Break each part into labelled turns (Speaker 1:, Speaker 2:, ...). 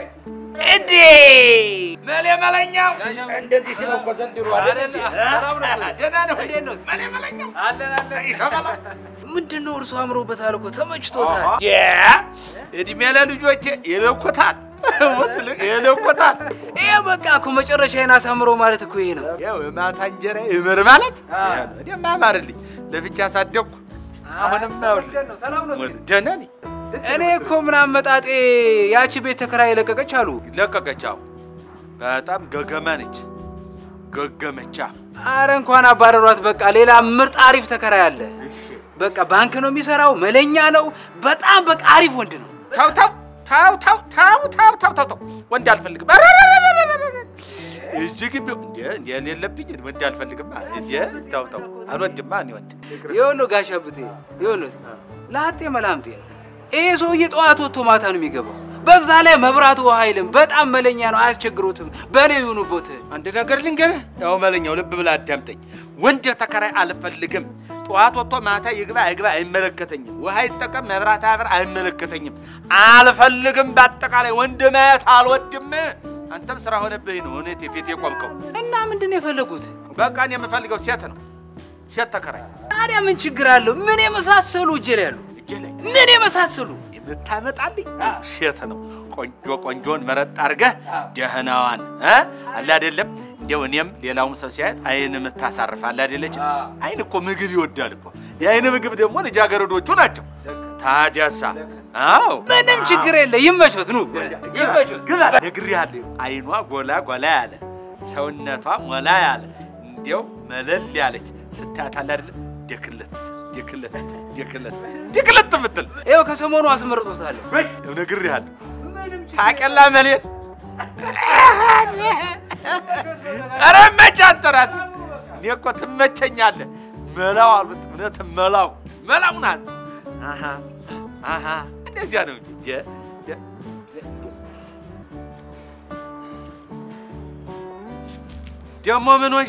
Speaker 1: እንዴ መሌ መለኛው እንደዚህ ሲል እኮ ዘንድሮ አይደል? ደህና ነው ወይ? መሌ መለኛው ይሸበላ
Speaker 2: ምንድን ነው እርሱ አምሮበታል እኮ ተመችቶታል።
Speaker 1: እድሜ ለልጆቼ ይለኩታል ይለኩታል።
Speaker 2: ይሄ በቃ እኮ መጨረሻዬን አሳምሮ ማለት እኮ ይሄ ነው።
Speaker 1: ያው የማታ እንጀራ ይመር ማለት እኔማ አማርልኝ ለፍቻ አሳደግኩ። አሁንም ይኸውልህ ደህና ነኝ።
Speaker 2: እኔ እኮ ምናምን መጣጤ ያቺ ቤት ተከራይ ለቀቀች አሉ።
Speaker 1: ለቀቀች። አዎ በጣም ገገማ ነች። ገገመቻ
Speaker 2: አረ እንኳን አባረሯት። በቃ ሌላ ምርጥ አሪፍ ተከራይ አለ። በቃ ባንክ ነው የሚሰራው፣ መለኛ ነው። በጣም በቃ አሪፍ ወንድ ነው።
Speaker 1: ተው ተው ተው ተው ተው ተው ተው ተው ተው ወንድ አልፈልግም። እዚህ ግቢ እንደ እንደ የሌለብኝ ወንድ አልፈልግም። እንደ ተው ተው አልወድማ እኔ ወንድ
Speaker 2: ይኸውልህ ጋሽ አብቴ ይኸውልህ ላጤ መላምጤ ነው። ይሄ ሰውዬ ጠዋት ወጥቶ ማታ ነው የሚገባው። በዛ ላይ መብራቱ ውሃ አይልም። በጣም መለኛ ነው፣ አያስቸግሮትም። በእኔ ይሁኑቦት።
Speaker 1: አንድ ነገር ልንገርህ። ያው መለኛው ልብ ብለህ አዳምጠኝ። ወንድ ተከራይ አልፈልግም። ጠዋት ወጥቶ ማታ ይግባ አይግባ አይመለከተኝም። ውሃ ይጠቀም መብራት አያብር አይመለከተኝም። አልፈልግም። በአጠቃላይ ወንድ ማየት አልወድም። አንተም ስራ ሆነብህ ነው እውነት የፊት የቆምከው።
Speaker 2: እና ምንድን ነው የፈለጉት?
Speaker 1: በቃ እኔ የምፈልገው ሴት ነው፣ ሴት ተከራይ
Speaker 2: ታዲያ ምን ችግር አለው? ምን የመሳሰሉ እጄ ላይ ያሉ
Speaker 1: እጄ ላይ
Speaker 2: ምን የመሳሰሉ
Speaker 1: የምታመጣልኝ ሴት ነው። ቆንጆ ቆንጆን መረጥ አድርገህ ደህናዋን እ አለ አይደለም እንደው እኔም ሌላውም ሰው ሲያየት አይን የምታሳርፍ አለ አይደለች። አይን እኮ ምግብ ይወዳል እኮ። የአይን ምግብ ደግሞ ልጃገረዶቹ ናቸው። ታዲያሳ አዎ
Speaker 2: ምንም ችግር የለ። ይመቾት ኑ ይመቾት።
Speaker 1: ግባ ነግሬሃለሁ። አይኗ ጎላ ጎላ ያለ ሰውነቷ ሞላ ያለ እንዲያው መለል ያለች ስታያት አለ አይደለም ደክለት ደክለት ደክለት ደክለት የምትል
Speaker 2: ይኸው ከሰሞኑ አስመርጦታለሁ።
Speaker 1: ነግሬሃለሁ። ታውቂያለሽ መሌን ኧረ መች አንተ እራስህ እኔ እኮ ትመቸኛለህ። መላው አሉት እውነት መላው መላው ናት። አሃ አሃ እንደዚያ ነው እንጂ ደ- ደ- ደግሞ ምን ሆንሽ?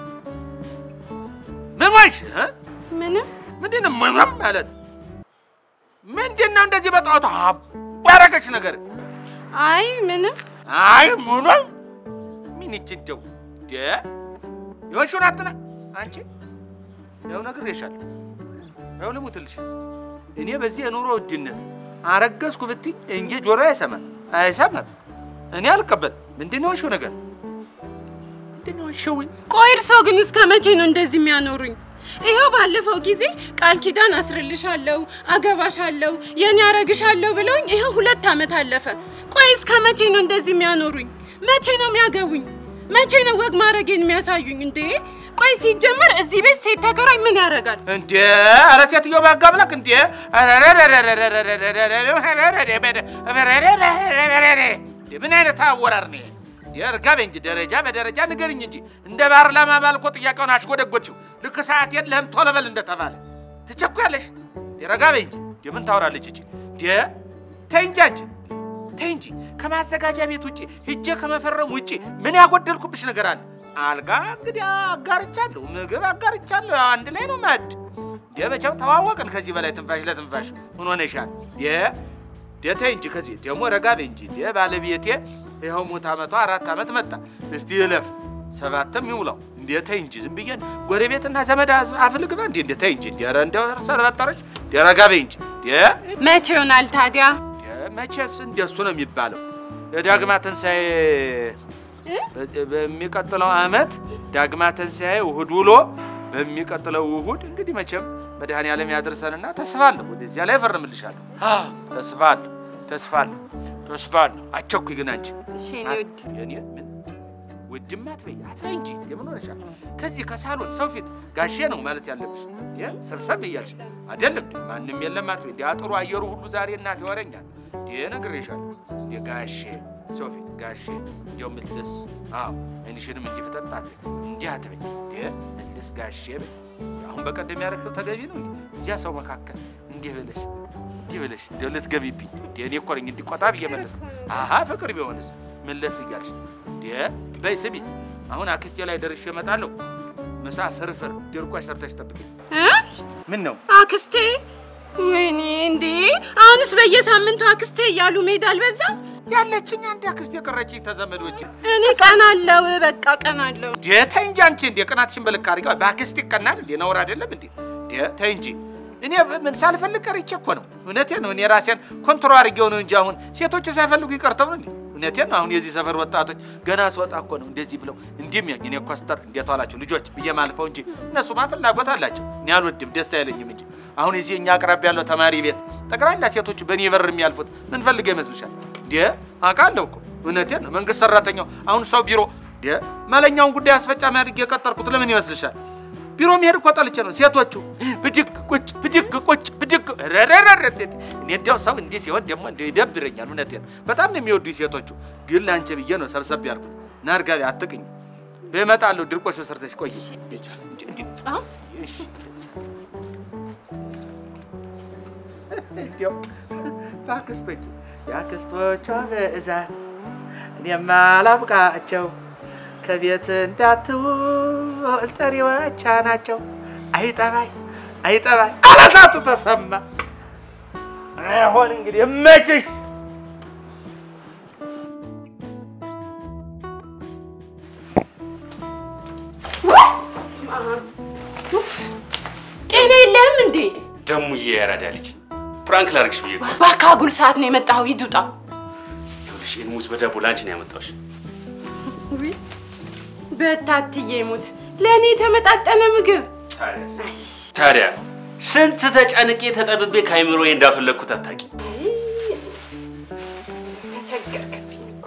Speaker 1: ምን ሆንሽ? እ?
Speaker 3: ምንም
Speaker 1: ምንድን ነው ምንም ማለት ምንድን ነው? እንደዚህ በጠዋቱ አባረገች ነገር
Speaker 3: አይ ምንም
Speaker 1: አይ ምኑም ምን ይችንደው ደ የሆንሽውን አትና አንቺ ያው ነግሬሻለሁ። ያው ልሙትልሽ እኔ በዚህ የኑሮ ውድነት አረገዝኩ ብትይ እንጂ ጆሮ አይሰማም አይሰማም። እኔ አልቀበል። ምንድን ነው የሆንሽው ነገር? ምንድን ነው የሆንሽው?
Speaker 3: ቆይ እርሶ ግን እስከ መቼ ነው እንደዚህ የሚያኖሩኝ? ይኸው ባለፈው ጊዜ ቃል ኪዳን አስርልሻለሁ፣ አገባሻለሁ፣ የኔ አረግሻለሁ ብለውኝ ይኸው ሁለት ዓመት አለፈ። ቆይ እስከ መቼ ነው እንደዚህ የሚያኖሩኝ? መቼ ነው የሚያገቡኝ? መቼ ነው ወግ ማድረጌን የሚያሳዩኝ? እንዴ ቆይ ሲጀመር እዚህ ቤት ሴት ተከራይ ምን ያደርጋል?
Speaker 1: እንዴ ኧረ ሴትዮ ባጋብለክ እንዴ ምን አይነት አወራር ነው? የእርጋቤ እንጂ ደረጃ በደረጃ ንገርኝ እንጂ እንደ ፓርላማ ባልኮ ጥያቄውን አሽጎደጎችው። ልክ ሰዓት የለህም ቶሎ በል እንደተባለ ትቸኩያለሽ። ረጋቤ እንጂ የምን ታወራለች እቺ? ተይ እንጂ አንቺ ተይ እንጂ ከማዘጋጃ ቤት ውጭ ሂጄ ከመፈረም ውጭ ምን ያጎደልኩብሽ ነገር አለ? አልጋ እንግዲህ አጋርቻለሁ፣ ምግብ አጋርቻለሁ። ያው አንድ ላይ ነው ማድ የበቻው ተዋወቅን። ከዚህ በላይ ትንፋሽ ለትንፋሽ ምን ሆነሻል? ተይ እንጂ ከዚህ ደግሞ ረጋ በይ እንጂ ባለቤቴ ይኸው ሙት ዓመቷ አራት ዓመት መጣ። እስቲ እለፍ ሰባትም ይውላው። እንዴ ተይ እንጂ ዝም ብዬ ጎረቤትና ዘመድ አፍልግባ እንዴ እንዴ ተይ እንጂ እንዴ ኧረ እንደው ሰረበጠረች ረጋ በይ እንጂ
Speaker 3: መቼ ይሆናል ታዲያ?
Speaker 1: መቼስ እንደሱ ነው የሚባለው። የዳግማ ትንሣኤ በሚቀጥለው ዓመት ዳግማ ትንሣኤ እሑድ ውሎ በሚቀጥለው እሑድ እንግዲህ መቼም መድኃኔዓለም ያድርሰንና ተስፋለሁ፣ ወደዚያ ላይ እፈርምልሻለሁ። ተስፋለሁ ተስፋለሁ ተስፋለሁ። አቸኩኝ ግን አንቺ
Speaker 3: እሺ የኔ ውድ
Speaker 1: የኔ ምን ውድማ አትበይ አትበይ እንጂ የምን ሆነሻል? ከዚህ ከሳሎን ሰው ፊት ጋሼ ነው ማለት ያለብሽ። ሰብሰብ እያልሽ አይደለም ማንም የለም አትበይ። እንዲህ አጥሩ አየሩ ሁሉ ዛሬ እናት ይወረኛል። ይህ ነግሬሻለሁ። የጋሼ ሰው ፊት ጋሼ እንዲያው ምልስ አዎ አይንሽንም እንዲህ ፍጠጥ አትበይ፣ እንዲህ አትበይ። ይህ ምልስ ጋሼ በይ። አሁን በቀደም ያደረግነው ተገቢ ነው። እዚያ ሰው መካከል እንዲህ ብለሽ እንዲህ ብለሽ እንዲያው ልትገቢብኝ እንዲህ እኔ እኮ ነኝ እንዲህ ቆጣ ብዬ መለስኩ። አሀ ፍቅር ቢሆንስ መለስ እያልሽ እንዲህ በይ ስሚ፣ አሁን አክስቴ ላይ ደርሼ እመጣለሁ። ምሳ ፍርፍር ድርቆሽ ሰርተሽ ጠብቂኝ። ምን ነው
Speaker 3: አክስቴ? ወይኔ እንዴ! አሁንስ በየሳምንቱ አክስቴ እያሉ መሄድ አልበዛም?
Speaker 1: ያለችኝ አንድ አክስት የቀረችኝ ተዘመዶች
Speaker 3: እኔ ቀናለው፣ በቃ ቀናለው።
Speaker 1: ተይ እንጂ አንቺ እንደ ቅናትሽን በልክ አድርጋ በአክስት ይቀናል እንዴ? ነውር አይደለም እንዴ? ተይ እንጂ እኔ ምን ሳልፈልግ ቀርቼ እኮ ነው። እውነቴን ነው። እኔ ራሴን ኮንትሮል አድርጌው ነው እንጂ አሁን ሴቶቹ ሳይፈልጉ ይቀርተው ነው እንዴ? እውነቴን ነው። አሁን የዚህ ሰፈር ወጣቶች ገና ስወጣ እኮ ነው እንደዚህ ብለው እንዲህ የሚያኝ እኔ ኮስተር እንዴት ዋላችሁ ልጆች ብዬ ማልፈው እንጂ እነሱማ ፍላጎት አላቸው። እኔ አልወድም፣ ደስ አይለኝም እንጂ አሁን እዚህ እኛ አቅራቢ ያለው ተማሪ ቤት ጠቅላላ ሴቶቹ በእኔ በር የሚያልፉት ምን ፈልገው ይመስልሻል? እንዴ አውቃለሁ እኮ እውነቴን ነው። መንግስት ሰራተኛው አሁን ሰው ቢሮ እንዴ መለኛውን ጉዳይ አስፈጻሚ አድርጌ የቀጠርኩት ለምን ይመስልሻል? ቢሮ መሄድ እኮ ጠልቼ ነው። ሴቶቹ ብድግ ቁጭ ብድግ ቁጭ ብድግ ረረረረ እኔ እንዲያው ሰው እንዲህ ሲሆን ደግሞ እንዲያው ይደብረኛል። እውነቴን ነው። በጣም ነው የሚወዱኝ ሴቶቹ። ግን ለአንቺ ብዬ ነው ሰብሰብ ያልኩት። ና እርጋቢ አትቅኝ። በመጣለሁ ድርቆሽ ሰርተሽ ቆይ።
Speaker 3: አሁን
Speaker 1: እንዲያው በአክስቶች የአክስቶቿ ብዛት እኔማ አላብቃቸው ከቤት እንዳትውል ጠሪዎቿ ናቸው። አይጠባይ አይጠባይ አላሳቱ ተሰማ አሁን እንግዲህ እመችሽ
Speaker 3: ጤና የለህም እንዴ?
Speaker 4: ደሙዬ ያራዳ ልጅ ፍራንክ ላርግሽ ብዬ እኮ
Speaker 3: በአካጉል ሰዓት ነው የመጣኸው። ሂድ ውጣ።
Speaker 4: ይኸውልሽ ይህን ሙዝ በዳቦ ላንቺ ነው ያመጣሁሽ።
Speaker 3: በታትዬ ሙት ለእኔ የተመጣጠነ ምግብ
Speaker 4: ታዲያስ? ታዲያ ስንት ተጨንቄ ተጠብቤ ከአይምሮዬ እንዳፈለግኩት አታውቂ።
Speaker 3: ተቸገርክብኝ እኮ።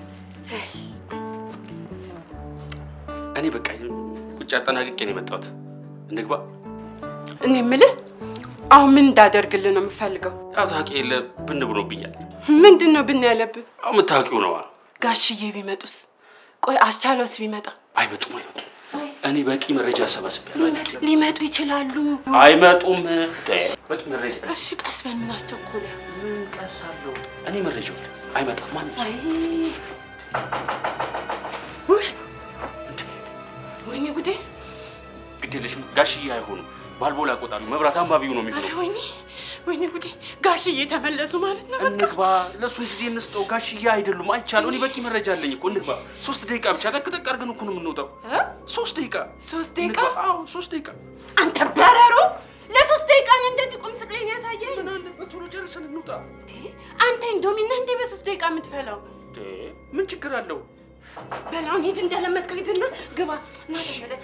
Speaker 4: እኔ በቃ ቁጭ አጠናቅቄ ነው የመጣሁት። እንግባ።
Speaker 3: እኔ የምልህ አሁን ምን እንዳደርግልህ ነው የምፈልገው?
Speaker 4: ያው ታውቂ የለ ብን ብሎብኛል።
Speaker 3: ምንድን ነው ብን ያለብህ?
Speaker 4: አሁ የምታውቂው ነዋ።
Speaker 3: ጋሽዬ ቢመጡስ? ቆይ አስቻለውስ ቢመጣ?
Speaker 4: አይመጡም አይመጡም። እኔ በቂ መረጃ አሰባስቤያለሁ። አይመጡም
Speaker 3: ሊመጡ ይችላሉ።
Speaker 4: አይመጡም። በቂ መረጃ
Speaker 3: እሺ ቀስ በል፣ ምን አስቸኮለ?
Speaker 4: ምን ቀሳለሁ? እኔ መረጃው አለ። አይመጣም። ማን
Speaker 3: አይ ወይኔ ጉዴ!
Speaker 4: ግዴለሽም። ጋሽዬ አይሆኑም። ባልቦላ ቆጣሉ መብራት አንባቢው ነው
Speaker 3: ኧረ
Speaker 4: የሚሆነው።
Speaker 3: ወይኔ ወይኔ ጉዴ! ጋሽዬ ተመለሱ ማለት ነው። በቃ
Speaker 4: እንግባ። ለእሱም ጊዜ እንስጠው። ጋሽዬ አይደሉም። አይቻለሁ። እኔ በቂ መረጃ አለኝ እኮ። እንግባ። ሶስት ደቂቃ ብቻ ጠቅጠቅ አድርገን እኮ ነው የምንወጣው።
Speaker 3: እ?
Speaker 4: ሶስት ደቂቃ
Speaker 3: ሶስት ደቂቃ
Speaker 4: እንግባ። አዎ ሶስት ደቂቃ።
Speaker 3: አንተ በረሮ! ለሶስት ደቂቃ ነው እንደዚህ ቁም ስቅሌን ያሳየኝ።
Speaker 4: ምን አለበት ቶሎ ጨርሰን እንውጣ።
Speaker 3: እንዴ፣ አንተ ኢንዶሚና እንዴ በሶስት ደቂቃ የምትፈላው?
Speaker 4: እንዴ ምን ችግር አለው?
Speaker 3: በላውን ሂድ እንደለመድከው ሂድና ግባ። ና ተመለስ።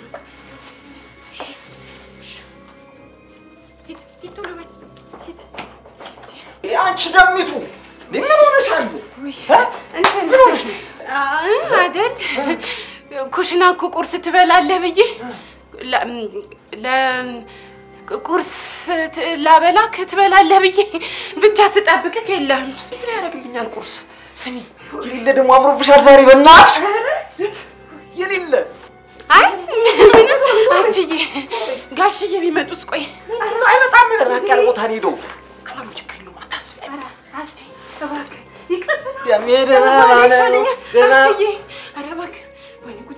Speaker 3: ሂድ ሂድ፣ ቶሎ በል ሂድ።
Speaker 5: አንቺ ደሚቱ ምን ሆነሻል?
Speaker 3: ውይ፣
Speaker 5: እ?
Speaker 3: እንትን
Speaker 5: ምን ሆነሽ ነው?
Speaker 3: አይ፣ አይደል ኩሽና እኮ ቁርስ ትበላለህ ብዬ ለ- ለ- ቁርስ ት- ላበላክ ትበላለህ ብዬ ብቻ ስጠብቅህ የለህም።
Speaker 5: ምን ያደርግልኛል ቁርስ? ስሚ የሌለ ደግሞ አምሮብሻል ዛሬ በእናትሽ የሌለ
Speaker 3: አይ ምንም አስትዬ፣ ጋሽዬ ቢመጡስ? ቆይ
Speaker 5: አይመጣም። ራቅ ያለ ቦታ ነው ሄደው ከማኑ ችግር የለውም አታስቢ።
Speaker 3: አስቲ እባክህ ይቅር በለው።
Speaker 5: ደሜ ደህና
Speaker 3: ባለ
Speaker 5: ነው፣
Speaker 3: ይሻለኛል።
Speaker 5: ደህና
Speaker 3: አስትዬ፣ ኧረ እባክህ ወይኔ ጉዴ!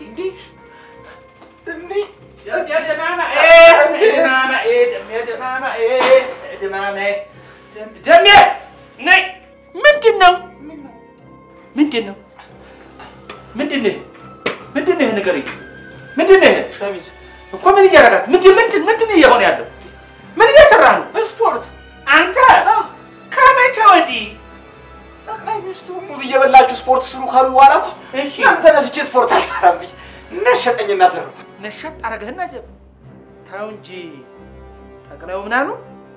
Speaker 1: ደሜ ነይ። ምንድን ነው ምንድን ነው ምንድን ነው ምንድን ነው ይሄ ንገረኝ። ምንድን ነው ይሄ
Speaker 5: ሸሚዝ
Speaker 1: እኮ ምን እያደረጋት ምንድን ምንድን ምንድን ነው እየሆነ ያለው? ምን እየሰራ ነው
Speaker 5: ስፖርት
Speaker 1: አንተ? ከመቼ ወዲህ?
Speaker 5: ጠቅላይ ሚኒስትሩ ሙዝ እየበላችሁ ስፖርት ስሩ ካሉ በኋላ እኮ
Speaker 1: እሺ
Speaker 5: እናም ተነስቼ ስፖርት አልሰራም ብዬ ነሸጠኝ እና ሰራሁ።
Speaker 1: ነሸጥ አረገህና ጀብ ታው እንጂ ጠቅላዩ ምን አሉ?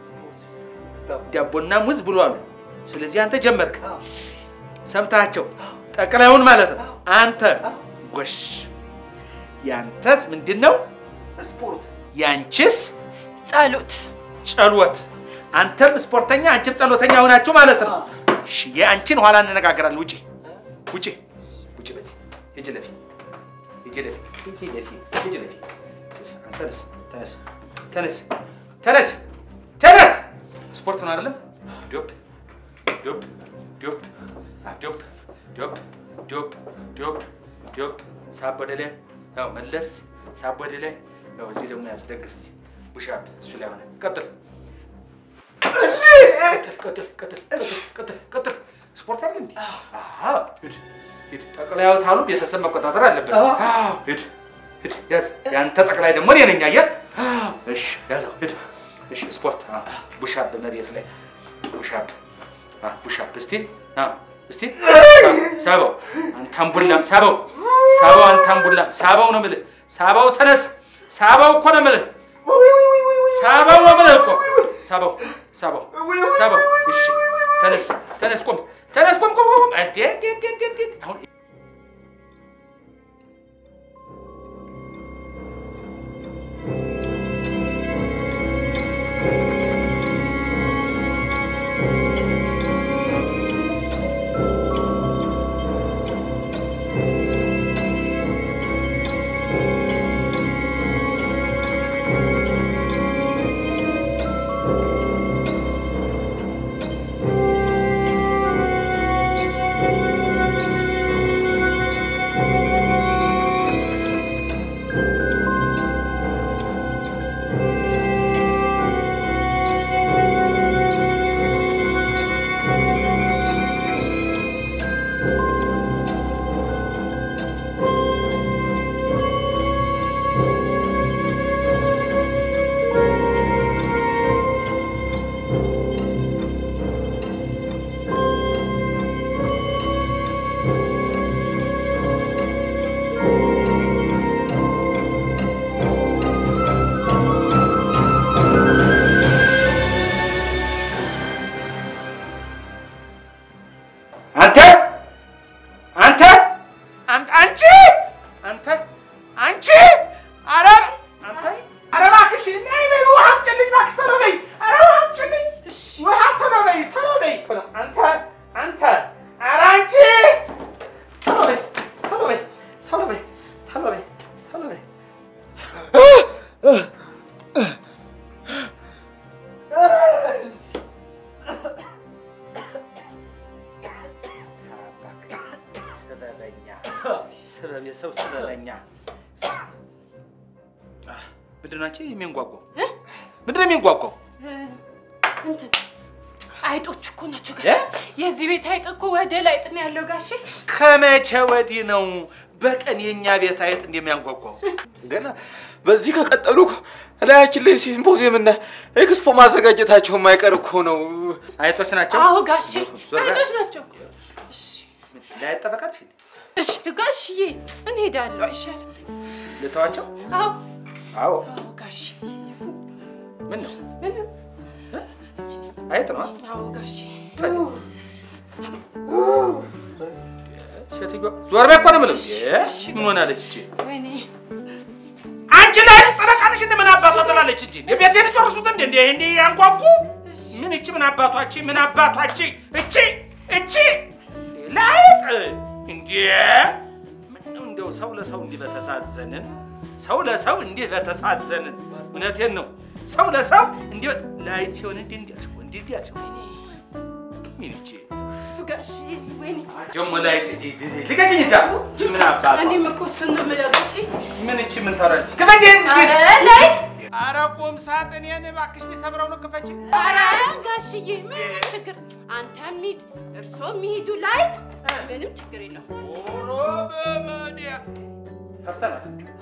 Speaker 1: ዳቦና ሙዝ ብሎ አሉ። ስለዚህ አንተ ጀመርክ። ሰምታቸው ጠቅላዩን ማለት ነው። አንተ ጎሽ፣ ያንተስ ምንድን ነው?
Speaker 5: ስፖርት
Speaker 1: ያንቺስ
Speaker 3: ጸሎት
Speaker 1: ጸሎት። አንተም ስፖርተኛ፣ አንቺም ጸሎተኛ ሆናችሁ ማለት ነው። እሺ፣ የአንቺን ኋላ እንነጋገራለን። ውጪ፣ ውጪ፣ ውጪ። በዚህ ሂጂ ለፊ፣ ሂጂ ለፊ፣ ሂጂ ለፊ፣ ሂጂ ለፊ። አንተ ተነስ፣ ተነስ፣ ተነስ፣ ተነስ፣ ተነስ። ስፖርት ነው አይደለም? ዶፕ ዶፕ ዶፕ አ ዶፕ ዶፕ ዶፕ ዶፕ ዶፕ ሳብ ወደ ላይ ያው መለስ፣ ሳብ ወደ ላይ ያው እዚህ ደግሞ ያስደግፍ እዚህ ቡሻፕ እሱ ላይ ሆነ። ቀጥል ቀጥል ቀጥል ቀጥል ቀጥል ቀጥል ቀጥል ስፖርት አይደል እንዴ? አዎ ሂድ ሂድ። ጠቅላይ አውታሉ ቤተሰብ መቆጣጠር አለበት። አዎ ሂድ ሂድ ያዝ። ያንተ ጠቅላይ ደግሞ እኔ ነኝ። አየህ? አዎ እሺ ያዘው ሂድ። እሺ ስፖርት ቡሻፕ መሬት ላይ ቡሻፕ ቡሻፕ እስቲ አዎ እስቲ ሳበው አንታም ቡላም ሳበው ሳበው አንታም ቡላም ሳበው ነው የምልህ። ሳበው ተነስ። ሳበው እኮ ነው የምልህ። ሳበው ነው የምልህ እኮ ሳበው ሳበው ሳበው። እሺ ተነስ ተነስ፣ ቆም ተነስ፣ ቆም ቆም ቆም። እንዴ እንዴ እንዴ እንዴ እንዴ አሁን አንተ አንተ አንተ አንቺ አንተ አንቺ ኧረ አንተ ኧረ እባክሽ ነይ በይ ውሃ አምጪልኝ እባክሽ ቶሎ በይ ኧረ ውሃ አምጪልኝ ውሃ ቶሎ በይ ቶሎ በይ አንተ አንተ ኧረ አንቺ ቶሎ በይ ቶሎ በይ ቶሎ በይ ቶሎ በይ ቶሎ በይ ስበበኛ ስበብ የሰው ስበበኛ ምንድን ናቸው የሚንጓጓው? ምንድን ነው የሚንጓጓው?
Speaker 3: እንትን አይጦች እኮ ናቸው ጋሽ።
Speaker 1: እ?
Speaker 3: የዚህ ቤት አይጥ እኮ ወደ ላይጥ ነው ያለው ጋሼ።
Speaker 1: ከመቼ ወዲህ ነው በቀን የእኛ ቤት አይጥ እንደሚያንጓጓው?
Speaker 5: ገና በዚህ ከቀጠሉ እላያችን ላይ ሲምፖዚየም እና ኤክስፖ ማዘጋጀታቸው የማይቀር እኮ ነው።
Speaker 1: አይጦች ናቸው።
Speaker 3: አዎ ጋሼ
Speaker 1: ዞር በል።
Speaker 3: አይጦች ናቸው። እሺ
Speaker 1: ላይ ጠበቃልሽ
Speaker 3: እሺ ጋሽዬ እንሄዳለሁ አይሻልም?
Speaker 1: ልተዋቸው?
Speaker 3: አዎ
Speaker 1: አዎ።
Speaker 3: አዎ ጋሼ
Speaker 1: ምን ነው
Speaker 3: ምንም
Speaker 1: አይጥ ነው?
Speaker 3: አዎ ጋሼ
Speaker 1: ሴትዮዋ ዞር በይ እኮ ነው የምልህ።
Speaker 3: እሺ፣
Speaker 1: ምን ሆናለች እቺ?
Speaker 3: ወይኔ
Speaker 1: አንቺ ላይ ጠበቃልሽ እንደ ምን አባቷ ትላለች እንጂ የቤቴን ጨርሱት እንደ እንደ እንደ ያንጓጉ ምን እቺ ምን አባቷች ምን አባቷች እቺ እቺ ላይጥ እንዴ ምን ነው እንደው ሰው ለሰው እንዲህ በተሳዘንን ሰው ለሰው እንዲህ በተሳዘንን እውነቴን ነው ሰው ለሰው እንዲህ ላይጥ ሲሆን እንዲህ እንዲያቸው እንዲህ እንዲያቸው ምን እቺ
Speaker 3: ጋሼ ወይኔ
Speaker 1: ደግሞ ላይጥ እጂ ልቀቂኝ እዛ እቺ ምን አባቷ
Speaker 3: እኔም እኮ እሱን ነው የምለው ጋሼ።
Speaker 1: ምን እቺ ምን ታወራለች ክፈጂ
Speaker 3: ኧረ ላይጥ
Speaker 1: ኧረ ቁም ሳጥኔን እባክሽ ሊሰብረው ነው ክፈቺ
Speaker 3: ኧረ ጋሽዬ ምንም ችግር አንተም ሂድ እርሶም ይሂዱ ላይጥ ምንም ችግር የለውም።
Speaker 1: ኦሮ በመዲያ ፈርተናል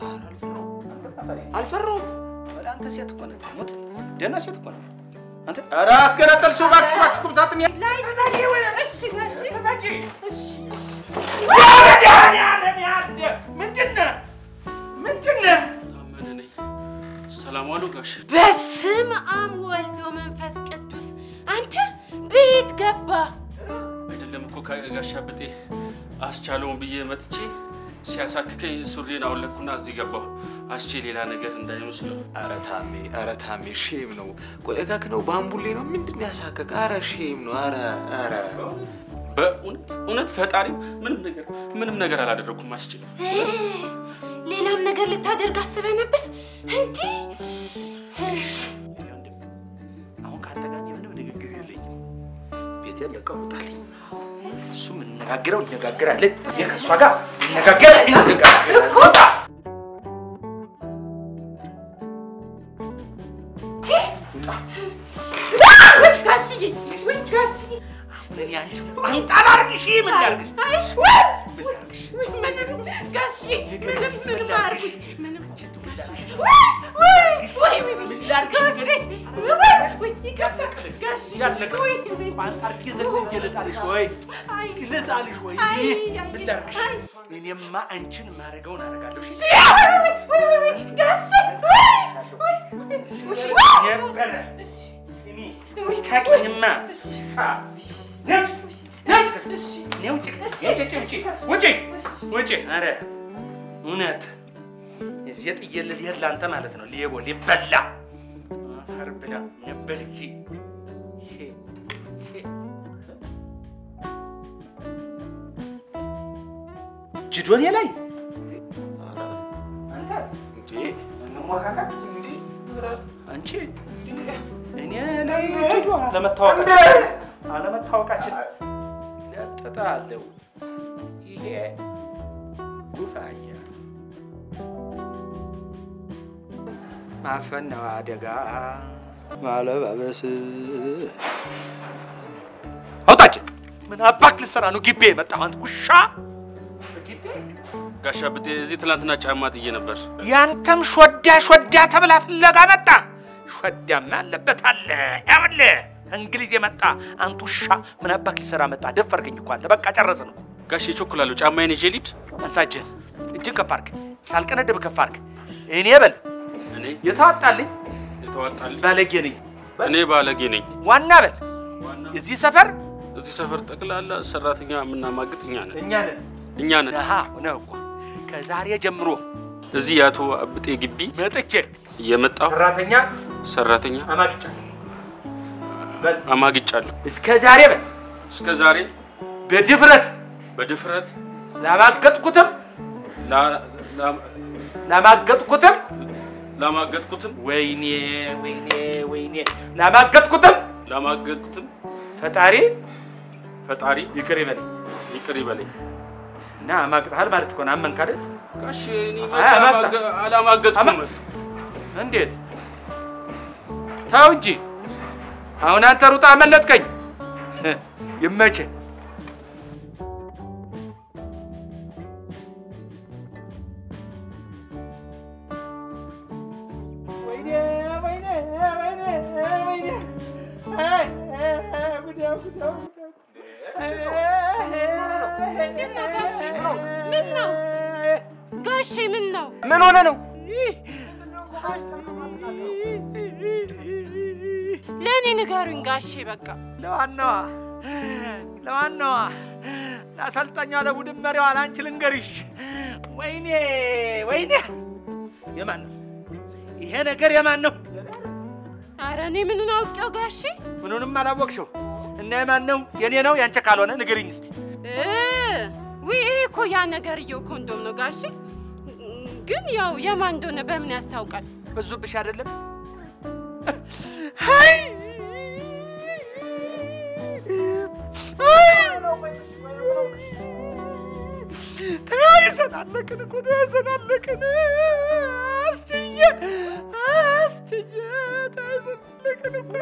Speaker 5: አልፈራውም።
Speaker 1: ወደ አንተ ሴት እኮ ነህ ሙት ደህና ሴት እኮ ነህ አንተ ኧረ አስገነጠልሽው እባክሽ እባክሽ ቁም ሳጥኔ
Speaker 3: ላይጥ በሌው እሺ ጋሼ
Speaker 1: ክፈቺ
Speaker 3: እሺ
Speaker 1: መድኃኒዓለም ያለ ምንድን ነህ ምንድን ነህ
Speaker 4: ታመነ ነኝ። ሰላም ዋሉ ጋሽ።
Speaker 3: በስም አብ ወልድ ወመንፈስ ቅዱስ አንተ ቤት ገባ
Speaker 4: አይደለም እኮ ጋሻ ብጤ አስቻለውን ብዬ መጥቼ ሲያሳክከኝ ሱሪን አውለኩና እዚህ ገባሁ። አስቼ ሌላ ነገር እንዳይመስለው።
Speaker 5: ኧረ ታሜ፣ ኧረ ታሜ ሼም ነው። ቆይ እከክ ነው ባምቡሌ ነው ምንድን ነው ያሳከክ? ኧረ ሼም ነው። ኧረ ኧረ
Speaker 4: በእውነት እውነት ፈጣሪ ምንም ነገር ምንም ነገር አላደረኩም። አስቼ
Speaker 3: ሌላም ነገር ልታደርግ አስበህ ነበር እንዲህ
Speaker 1: አሁን ከአንተ ጋር እኔ ምንም ንግግር የለኝም ቤቴን ለቀው ውጣልኝ እሱ የምንነጋገረው እነጋገራለን እኔ ከእሷ ጋር ስነጋገር እንነጋገራለን ውጣ ውጣ
Speaker 3: ጋሽዬ ወይ ጋሽዬ
Speaker 1: እኔ አንቺ አንጣላ ላርግሽ? ምን ላርግሽ?
Speaker 3: አይሽ
Speaker 1: ምን ላርግሽ?
Speaker 3: ምንም ጋሼ ምንም
Speaker 1: እስቲ
Speaker 3: ምንም
Speaker 1: ምን ላርግሽ?
Speaker 3: አያርጉኝ ምንም ወይ ወይ ወይ
Speaker 1: ምን ላርግሽ?
Speaker 3: ጋሼ ወይ ወይ ይቅርታ ጋሼ
Speaker 1: ያለቀ
Speaker 3: ወይ
Speaker 1: ቋንጣ አድርጌ ዘልዝዬ ልጣልሽ ወይ
Speaker 3: አይ
Speaker 1: ልጣልሽ ወይ?
Speaker 3: አይ
Speaker 1: ምን ላርግሽ?
Speaker 3: አይ
Speaker 1: እኔማ አንቺን ማረገውን አደርጋለሁ። እሺ?
Speaker 3: ወይ ወይ ወይ ጋሼ ወይ ወይ ወይ
Speaker 1: ነበረ እኔ ታውቂኝማ። አ፣ ነጭ፣ ነጭ፣ እኔ ውጭ፣ ውጭ፣ ውጭ፣ ውጭ፣ ውጭ። ኧረ እውነት እዚህ ጥዬልህ ልሄድ ለአንተ ማለት ነው። ሌቦ ሊበላ አፈር ብላ ነበር እንጂ ይሄ ይሄ ጅዶኔ ላይ አንተ እንዴ እንሞካከር እንዴ አንቺ እኔ ላይ ጅዶ አለመታወቃችን አለመታወቃችን ለጥጣለሁ ይሄ ጉፋያ ማፈን ነው አደጋ ማለባበስ አውጣችን ምን አባክ ልትሰራ ነው ግቤ የመጣህ አንተ ውሻ ግቤ
Speaker 4: ጋሻ ብጤ እዚህ ትናንትና ጫማ ጥዬ ነበር።
Speaker 1: ያንተም ሾዳ ሾዳ ተብላ ፍለጋ መጣ። ሾዳማ አለበት አለ ያውል እንግሊዝ የመጣ አንቱ ውሻ ምን አባክ ሊሰራ መጣ? ደፈርከኝ እኮ አንተ። በቃ ጨረስን እኮ።
Speaker 4: ጋሼ ቾኩላለሁ። ጫማዬን ይዤ ልሂድ።
Speaker 1: አንሳ እጅህን፣ እጅን ከፍ አድርግ፣ ሳልቀነድብ ከፍ አድርግ። እኔ በል
Speaker 4: እኔ
Speaker 1: የተዋጣልኝ
Speaker 4: የተዋጣልኝ
Speaker 1: ባለጌ ነኝ።
Speaker 4: እኔ ባለጌ ነኝ።
Speaker 1: ዋና በል እዚህ ሰፈር
Speaker 4: እዚህ ሰፈር ጠቅላላ ሰራተኛ የምናማግጥ እኛ ነን
Speaker 1: እኛ ነን።
Speaker 4: እኛ ነን።
Speaker 1: ነሃ ነህ እኮ ከዛሬ ጀምሮ
Speaker 4: እዚህ የአቶ ብጤ ግቢ
Speaker 1: መጥቼ
Speaker 4: እየመጣሁ
Speaker 1: ሰራተኛ
Speaker 4: ሰራተኛ
Speaker 1: አማግጫ
Speaker 4: አማግጫለሁ።
Speaker 1: እስከ ዛሬ በል
Speaker 4: እስከ ዛሬ
Speaker 1: በድፍረት
Speaker 4: በድፍረት
Speaker 1: ላማገጥኩትም
Speaker 4: ላ- ላ-
Speaker 1: ላማገጥኩትም
Speaker 4: ላማገጥኩትም
Speaker 1: ወይኔ ወይኔ ወይኔ ላማገጥኩትም
Speaker 4: ላማገጥኩትም
Speaker 1: ፈጣሪ
Speaker 4: ፈጣሪ
Speaker 1: ይቅር ይበል
Speaker 4: ይቅር ይበለኝ።
Speaker 1: እና አማግጥሃል ማለት እኮ ነው። አመንክ አይደል?
Speaker 4: ጋሼ እኔ
Speaker 1: አይ፣
Speaker 4: መቼ
Speaker 1: አማግጣ-
Speaker 4: አማገ- አላማገጥኩም።
Speaker 1: አማ- እንዴት ተው እንጂ አሁን አንተ ሩጣ አመለጥከኝ። ይመቼ
Speaker 3: ምን ነው ጋሼ ምን ነው
Speaker 5: ምን ሆነ ነው?
Speaker 3: ለእኔ ንገሩኝ ጋሼ በቃ
Speaker 1: ለዋናዋ ለዋናዋ ለአሰልጣኛ ለቡድን መሪዋ ለአንቺ ልንገርሽ። ወይኔ ወይኔ፣ የማን ነው ይሄ ነገር? የማን ነው?
Speaker 3: አረ እኔ ምኑን አውቄው ጋሼ
Speaker 1: ምኑንም አላወቅሽው እና የማን ነው? የኔ ነው ያንቺ ካልሆነ ንገሪኝ እስቲ።
Speaker 3: እ ውይ ይሄ እኮ ያ ነገርየው ኮንዶም ነው ጋሼ ግን ያው የማን እንደሆነ በምን ያስታውቃል
Speaker 1: በዙብሽ አይደለም? አይ! ተያይዘናለቅን እኮ ተያይዘናለቅን። አስችዬ አስችዬ ተያይዘናለቅን እኮ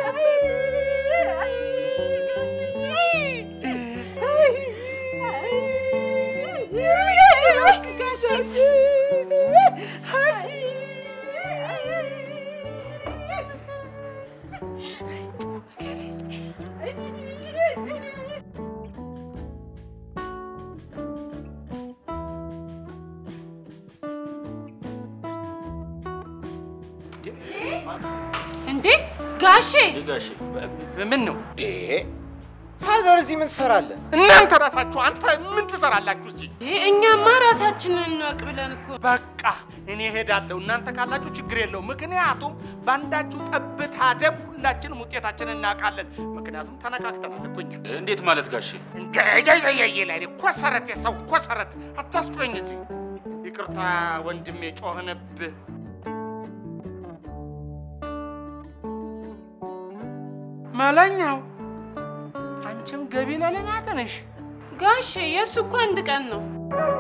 Speaker 3: እንዴ ጋሼ
Speaker 4: ጋሼ
Speaker 1: ምን ነው
Speaker 5: ፋዘር እዚህ ምን ትሰራለህ?
Speaker 1: እናንተ ራሳችሁ አንተ ምን ትሰራላችሁ እዚህ?
Speaker 3: ይሄ እኛማ ራሳችንን እንወቅ ብለን እኮ
Speaker 1: በቃ እኔ እሄዳለሁ። እናንተ ካላችሁ ችግር የለውም። ምክንያቱም በአንዳችሁ ጠብታ ደም ሁላችንም ውጤታችንን እናውቃለን። ምክንያቱም ተነካክተናል እኮ እኛ።
Speaker 4: እንዴት ማለት ጋሼ?
Speaker 1: እንደየየየ ላይ ኮሰረት፣ የሰው ኮሰረት አታስጮኝ እዚህ። ይቅርታ ወንድሜ፣ ጮህንብህ። መለኛው አንቺም ገቢ ለልማት ነሽ።
Speaker 3: ጋሼ የእሱ እኮ አንድ ቀን ነው